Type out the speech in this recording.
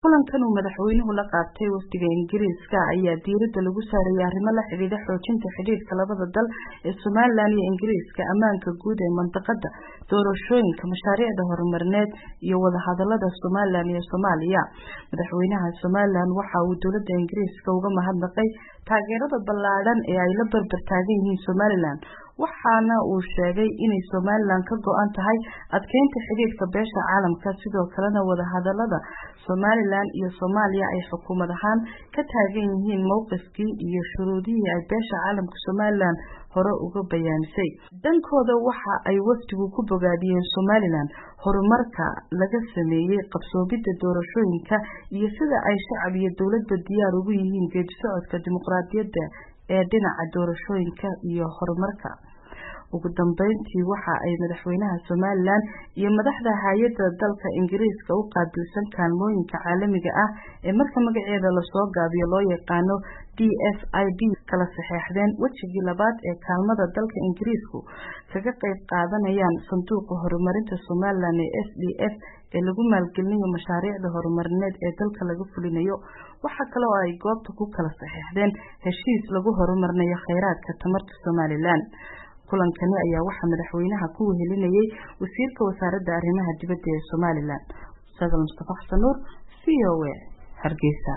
kulankan uu madaxweynuhu la qaatay wafdiga ingiriiska ayaa diiradda lagu saarayay arrimo la xidhiidha xoojinta xidhiidhka labada dal ee somalilan iyo ingiriiska ammaanka guud ee mandaqada doorashooyinka mashaariicda horumarineed iyo wadahadalada somalilan iyo soomaaliya madaxweynaha somalilan waxa uu dowladda ingiriiska uga mahadnaqay taageerada ballaadhan ee ay la barbar taagan yihiin somalilan waxaana uu sheegay inay somalilan ka go-an tahay adkeynta xidhiidhka beesha caalamka sidoo kalena wadahadalada somalilan iyo soomaaliya ay xukuumad ahaan ka taagan yihiin mowqifkii iyo shuruudihii ay beesha caalamka somalilan hore uga bayaanisay dhankooda waxa ay wafdigu ku bogaadiyeen somalilan horumarka laga sameeyey qabsoomidda doorashooyinka iyo sida ay shacab iyo dowladba diyaar ugu yihiin geedi socodka dimuqraadiyadda ee dhinaca doorashooyinka iyo horumarka ugu dambeyntii waxa ay madaxweynaha somalilan iyo madaxda hay-adda dalka ingiriiska u qaabilsan kaalmooyinka caalamiga ah ee marka magaceeda lasoo gaabiyo loo yaqaano d f i d kala saxeexdeen wejigii labaad ee kaalmada dalka ingiriisku kaga qeyb qaadanayaan sanduuqa horumarinta somalilan ee s d f ee lagu maalgelinayo mashaariicda horumarineed ee dalka laga fulinayo waxaa kale oo ay goobta ku kala saxeexdeen heshiis lagu horumarinayo kheyraadka tamarta somalilan kulankani ayaa waxaa madaxweynaha ku wehelinayay wasiirka wasaaradda arrimaha dibadda ee somalilan sadal mustafa xasan nuur v o a hargeysa